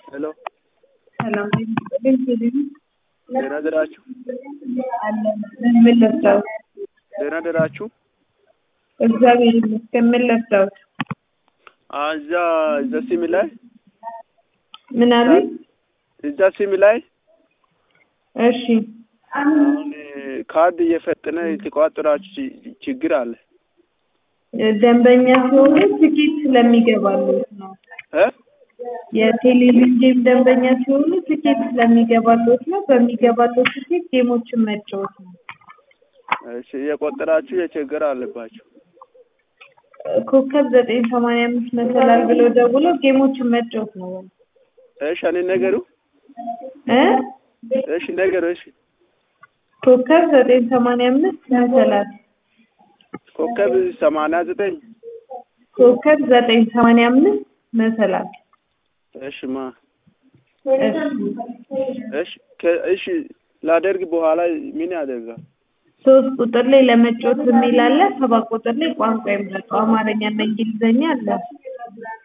ሄሎ ሰላም ቴሌቪዥን ደህና ደራችሁ? አለን። ምን ለብሰውት? ደህና ደራችሁ? እግዚአብሔር ይመስገን። ምን ለብሰውት? አ እዛ እዛ ሲም ላይ ምን አሉኝ? እዛ ሲም ላይ እሺ አሁን ካርድ እየፈጠነ የተቋጠራችሁ ች- ችግር አለ ደንበኛ ሲሆኑ ትኬት ስለሚገባሉት ነው። እ የቴሌቪዥን ጌም ደንበኛ ሲሆኑ ትኬት ስለሚገባሉት ነው። በሚገባሉት ትኬት ጌሞችን መጫወት ነው። እሺ እየቆጠራችሁ የችግር አለባችሁ ኮከብ ዘጠኝ ሰማንያ አምስት መሰላል ብለው ደውለው ጌሞችን መጫወት ነው። እሺ እኔ ነገሩ እ እሺ ነገሩ እሺ ኮከብ ዘጠኝ ሰማንያ አምስት መሰላል ኮከብ ሰማንያ ዘጠኝ ኮከብ ዘጠኝ ሰማንያ አምስት መሰላል እሺ ማ እሺ እሺ ከ- እሺ ላደርግ በኋላ ምን ያደርጋል ሶስት ቁጥር ላይ ለመጫወት የሚል አለ። ሰባት ቁጥር ላይ ቋንቋ ይምረጡ። አማርኛና እንግሊዘኛ አለ።